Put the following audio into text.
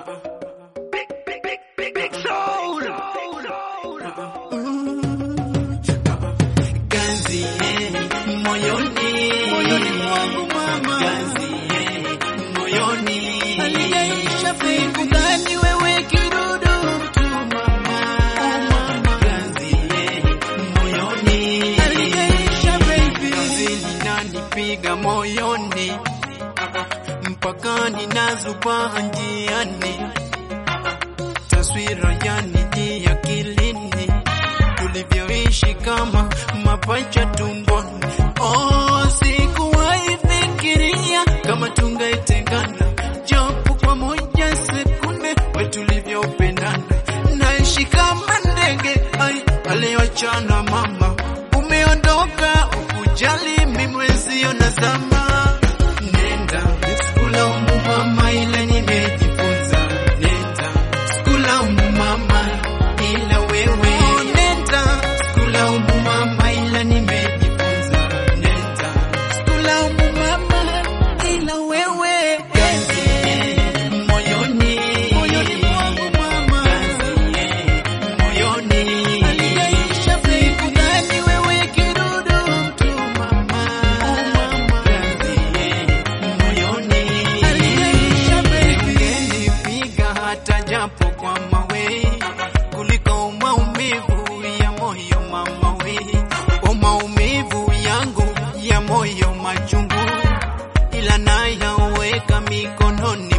Ganzi moyoni, moyoni mwangu mama, ganzi moyoni, aliyeisha pengo gani wewe kidudu tu mama, mama, ganzi moyoni, aliyeisha baby, ganzi linanipiga moyoni, mpaka ninazuba njiani, taswira yanijia akilini tulivyoishi kama mapacha tumboni. Oh, sikuwahi fikiria kama tungaitengana japo kwa moja sekunde, we tulivyopendana. Naishi kama ndege ai aliyoachana mama, umeondoka ukujali mimwezio na zama. Nenda sikulaumu mama, ila nimejifunza. Nenda sikulaumu mama, ila wewe nenda sikulaumu mama, ila nimejifunza. Nenda sikulaumu mama, ila wewe ganzi moyoni, moyoni mwangu mama, ganzi moyoni, aliyeisha siku gani wewe kidudu mtu mama, mama, ganzi moyoni, aliyeisha baby, nipiga hata japo kwa mawe kuliko maumivu ya moyo mama we, o maumivu yangu ya moyo machungu, ila nayaweka mikononi